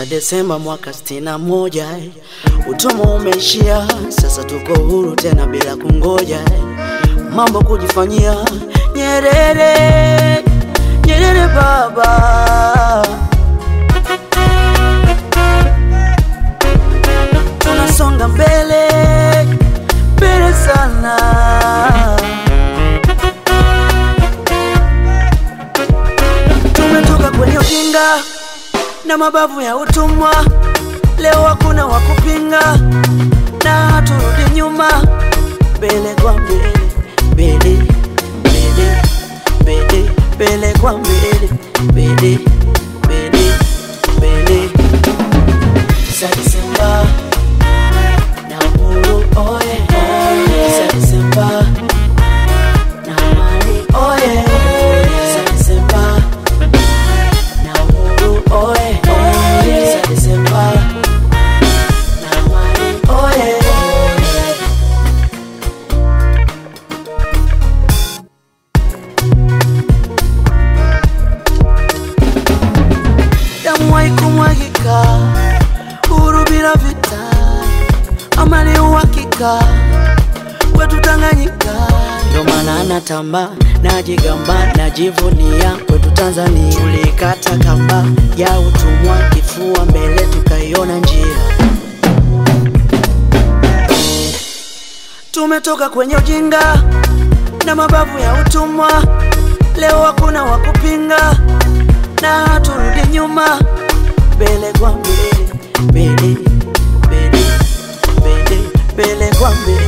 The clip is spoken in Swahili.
tisa Desemba mwaka sitini na moja eh. Utumwa umeishia, sasa tuko huru tena bila kungoja eh. Mambo kujifanyia Nyerere, Nyerere baba tunasonga mbele mbele sana, tumetoka kwenye ujinga na mabavu ya utumwa, leo hakuna wa kupinga na haturudi nyuma, mbele kwa mbele, mbele mbele mbele mbele kwa mbele, mbele mbele mbele Tisa Desemba na uhuru oye, Tisa Desemba na amani oye, Tisa Desemba na uhuru oye, Tisa Desemba na amani oye. Damu haikumwagika, uhuru bila vita, amani uhakika kwetu Tanganyika. Ndio maana natamba, najigamba, najivunia kwetu Tanzania. Tulikata kamba ya utumwa, kifua mbele, tukaiona njia. Tumetoka kwenye ujinga na mabavu ya utumwa, leo hakuna wa kupinga na haturudi nyuma, mbele kwa mbele, mbele mbele mbele mbele kwa mbele